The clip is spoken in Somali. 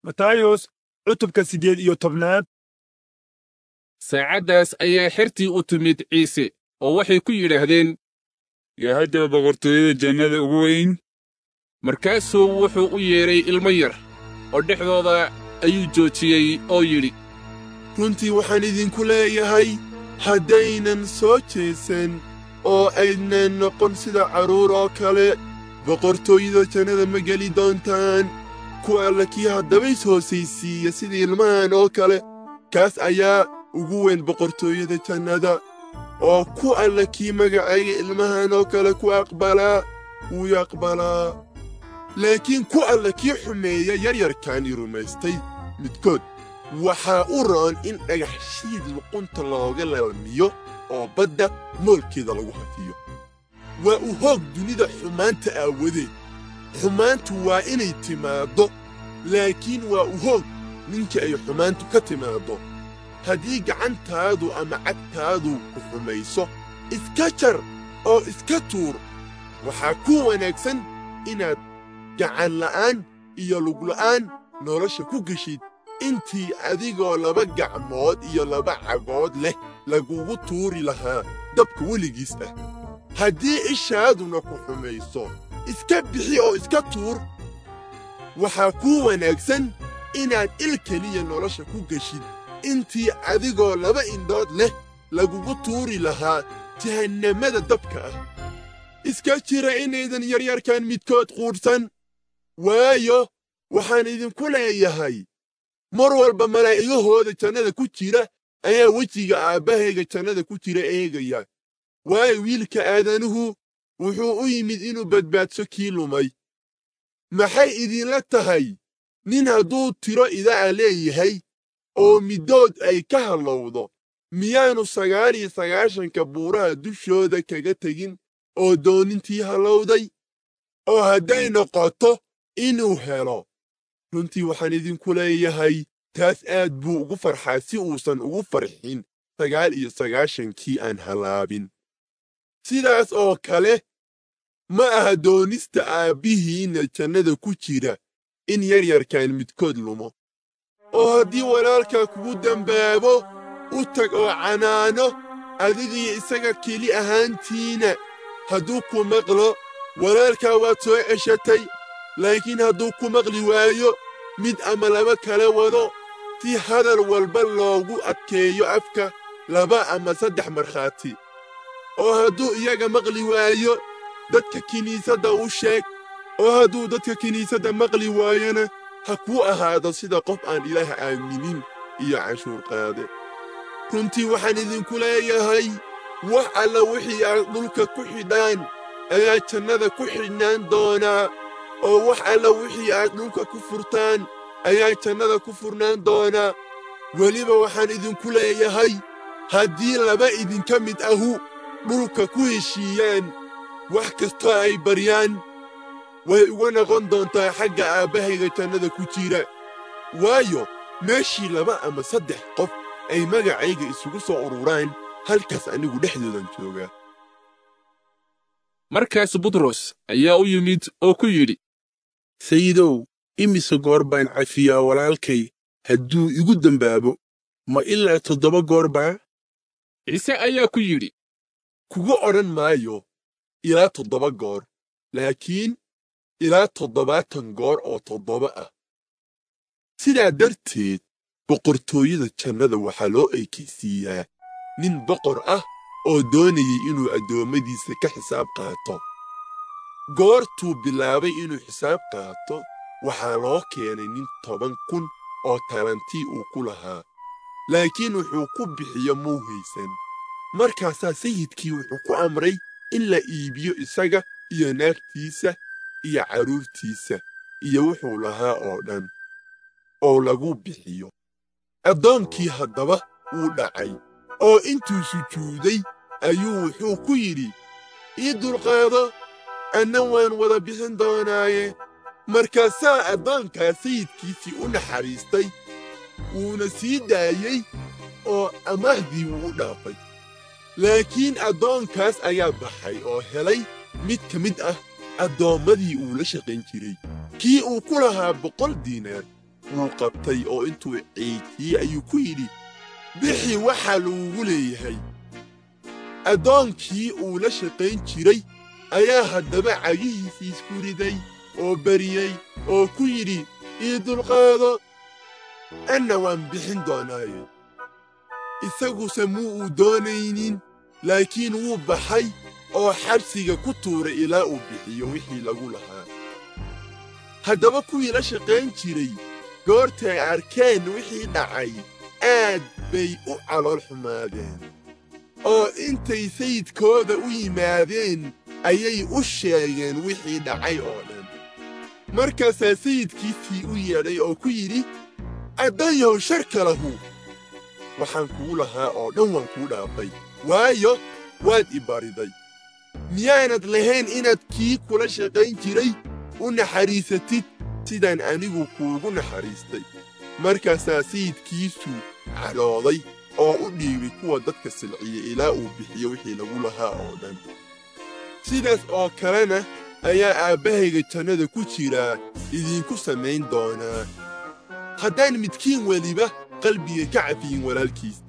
matayos cutubka siddeed iyo tobnaad saacaddaas ayaa xertii u timid ciise oo waxay ku yidhaahdeen yaa haddaba boqortooyada jannada ugu weyn markaasuu wuxuu u yeedhay ilmo yar oo dhexdooda ayuu joojiyey oo yidhi runtii waxaan idinku leeyahay haddaynan soo jeesan oo aydnan noqon sida carruur oo kale boqortooyada jannada ma geli doontaan ku alla kii haddaba is hoosaysiiya sida ilmahan oo kale kaas ayaa ugu weyn boqortooyada jannada oo ku alla kii magacayga ilmahan oo kale ku aqbalaa wuu aqbalaa laakiin ku alla kii xumeeya yaryarkaani rumaystay midkood waxaa u roon in dhagax shiid luqunta looga lalmiyo oo badda moolkeeda lagu hafiyo waa u hoog dunida xumaanta aawadeed xumaantu waa inay timaaddo laakiin waa u hoog ninkii ay xumaantu ka timaaddo haddii gacantaadu ama cagtaadu ku xumayso iska jar oo iska tuur waxaa ku wanaagsan inaad gacanla'aan iyo lugla'aan nolosha ku geshid intii adigoo laba gacmood iyo laba cagood leh lagugu tuuri lahaa dabka weligiis ah haddii ishaaduna ku xumayso iska bixi oo iska tuur waxaa kuu wanaagsan inaad il keliya nolosha ku geshid intii adigoo laba indhood leh lagugu tuuri lahaa jahannamada dabka ah iska jira inaydan yaryarkan midkood quudhsan waayo waxaan idinku leeyahay mar walba malaa'igahooda jannada ku jira ayaa wejiga aabbahayga jannada ku jira eegaya waayo wiilka aadanuhu wuxuu u yimid inuu badbaadso kii lumay maxay idinla tahay nin hadduu tiro ida'a leeyahay oo middood ay ka hallowdo miyaanu sagaal iyo sagaashanka buuraha dushooda kaga tegin oo doonintii hallowday oo hadday noqoto inuu helo runtii waxaan idinku leeyahay taas aad buu ugu farxaa si uusan ugu farxin sagaal iyo sagaashankii aan hallaabin sidaas oo kale ma aha doonista aabbihiinna jannada ku jira in yaryarkan midkood lumo oo haddii walaalkaa kugu dembaabo u tag oo canaano adigiyo isaga keli ahaantiina hadduu ku maqlo walaalkaa waad soo ceshatay laakiin hadduu ku maqli waayo mid ama laba kala wado si hadal walba loogu adkeeyo afka laba ama saddex markhaati oo hadduu iyaga maqli waayo dadka kiniisadda u sheeg oo hadduu dadka kiniisadda maqli waayona ha kuu ahaado sida qof aan ilaah aaminin iyo canshuur qaade runtii waxaan idinku leeyahay wax alla wixii aad dhulka ku xidhaan ayaa jannada ku xidhnaan doonaa oo wax alla wixii aad dhulka ku furtaan ayaa jannada ku furnaan doonaa weliba waxaan idinku leeyahay haddii laba idinka mid ahu dhulka ku heshiiyaan wax kastoo ay baryaan way uga noqon doontaa xagga aabbahayga jannada ku jira waayo meeshii laba ama saddex qof ay magacayga isugu soo ururaan halkaas anigu dhexdoodan joogaa markaas butros ayaa u yimid oo ku yidhi sayidow imise goor baan cafiyaa walaalkay hadduu igu dembaabo ma ilaa toddoba goor baa ciise ayaa ku yidhi kugu odhan maayo ilaa toddoba goor laakiin ilaa toddobaatan goor oo toddoba ah sidaa darteed boqortooyada jannada waxaa loo eekaysiiyaa nin boqor ah oo doonayay inuu addoommadiisa ka xisaab qaato goortuu bilaabay inuu xisaab qaato waxaa loo keenay nin toban kun oo talantii uu ku lahaa laakiin wuxuu ku bixiyo muu haysan markaasaa sayidkii wuxuu ku amray in la iibiyo isaga iyo naagtiisa iyo carruurtiisa iyo wuxuu lahaa oo dhan oo lagu bixiyo addoonkii haddaba wuu dhacay oo intuu sujuuday ayuu wuxuu ku yidhi ii dulqaado anna waan wada bixin doonaaye markaasaa addoonkaa sayidkiisii u naxariistay wuuna sii daayey oo amaahdii wuu u dhaafay laakiin addoonkaas ayaa baxay oo helay mid ka mid ah addoommadii uu la shaqayn jiray kii uu ku lahaa boqol diinaar wuu qabtay oo intuu ciijiyey ayuu ku yidhi bixi waxaa lagugu leeyahay addoonkii uu la shaqayn jiray ayaa haddaba cagihiisii isku riday oo bariyey oo ku yidhi ii dulqaado anna waan bixin doonaaye isaguse muu uu doonaynin laakiin wuu baxay oo xabsiga ku tuuray ilaa uu bixiyo wixii lagu lahaa haddaba kuwii la shaqayn jiray goortay arkeen wixii dhacay aad bay u calool xumaadeen oo intay sayidkooda u yimaadeen ayay u sheegeen wixii dhacay oo dhan markaasaa sayidkiisii u yeedhay oo ku yidhi addayahow sharka lahu waxaan kugu lahaa oo dhan waan kuu dhaafay waayo waad i bariday miyaanad lahayn inaad kii kula shaqayn jiray u naxariisatid sidaan anigu kuugu naxariistay markaasaa sayidkiisu cadhooday oo u dhiibay kuwa dadka silciya ilaa uu bixiyo wixii lagu lahaa oo dhan sidaas oo kalena ayaa aabbahayga jannada ku jiraa idinku samayn doonaa haddaan midkiin weliba qalbiga ka cafiyin walaalkiis